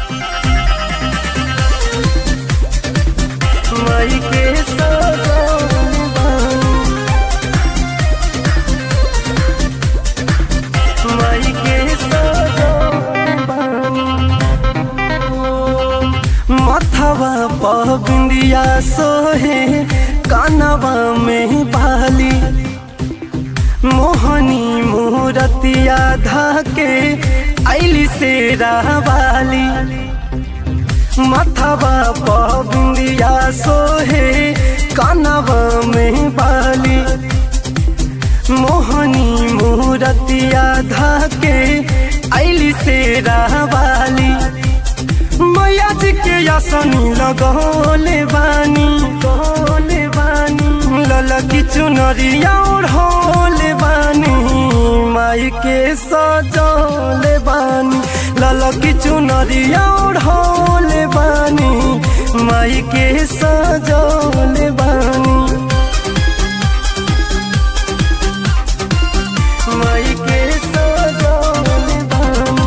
माई के सजौले बानी माई के सजौले बानी मथवा पर बिंदिया सोहे कानवा में बाली मोहनी मूरतिया धाके ऐली से रावाली मथवा पर बिंदिया सोहे कानवा में बाली मोहनी मूरतिया धाके ऐली से रावाली मैया जी के यासनी लगौले बानी गौले बानी ललकी चुनरिया ओढ़ौले बानी माई के सजौले बानी ललकी चुनरिया ओढ़ौले बानी माई के सजौले बानी माई के सजौले बानी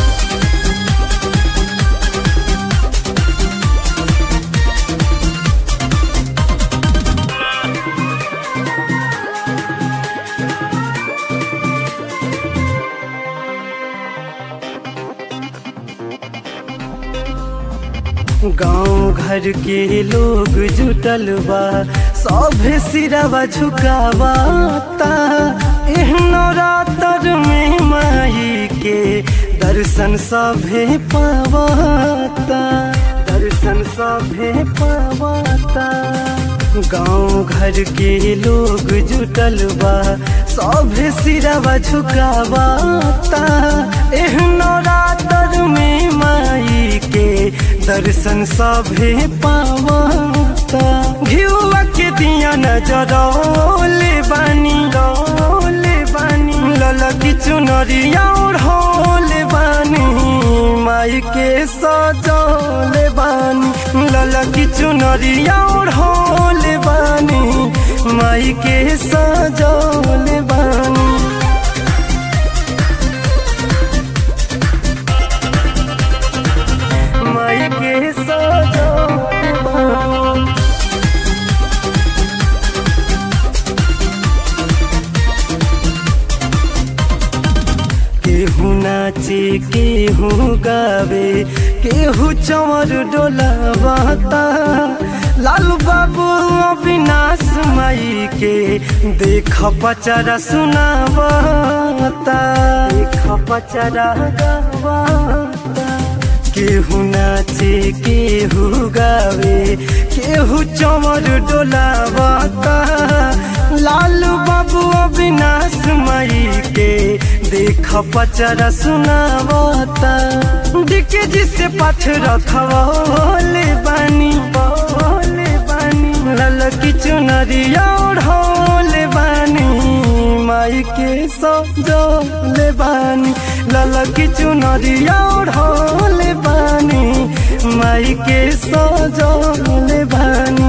गांव घर के लोग जुटल बा सभे सिरवा झुकावाता एहनो रातर में माई के दर्शन सभे पावाता दर्शन सभे पावाता गांव घर के लोग जुटल बा सभे सिरवा झुकावाता एहनो रातर में माई के दर्शन सभे पावाता घिउआ के दिया नजरौले बानी रौले बानी ललकी चुनरिया ओढ़ौले बानी माई के सजौले बानी ललकी चुनरिया ओढ़ौले बानी माई के सजौले बानी माई के सजौले बानी केहू नाचे केहू गावे केहू चमर डोलावाता लालू बाबू अविनाश माई के देख पचरा सुनावाता देख पचरा गावाता केहू नाचे केहू गावे केहू चमर डोलावाता लालू बाबू अविनाश माई के देख पचरा सुनावता डिके जिसे पाथ रखवले बानी बोले बानी ललकी चुनरिया ओढ़ौले बानी माई के सजौले बानी ललकी चुनरिया ओढ़ौले बानी माई के सजौले बानी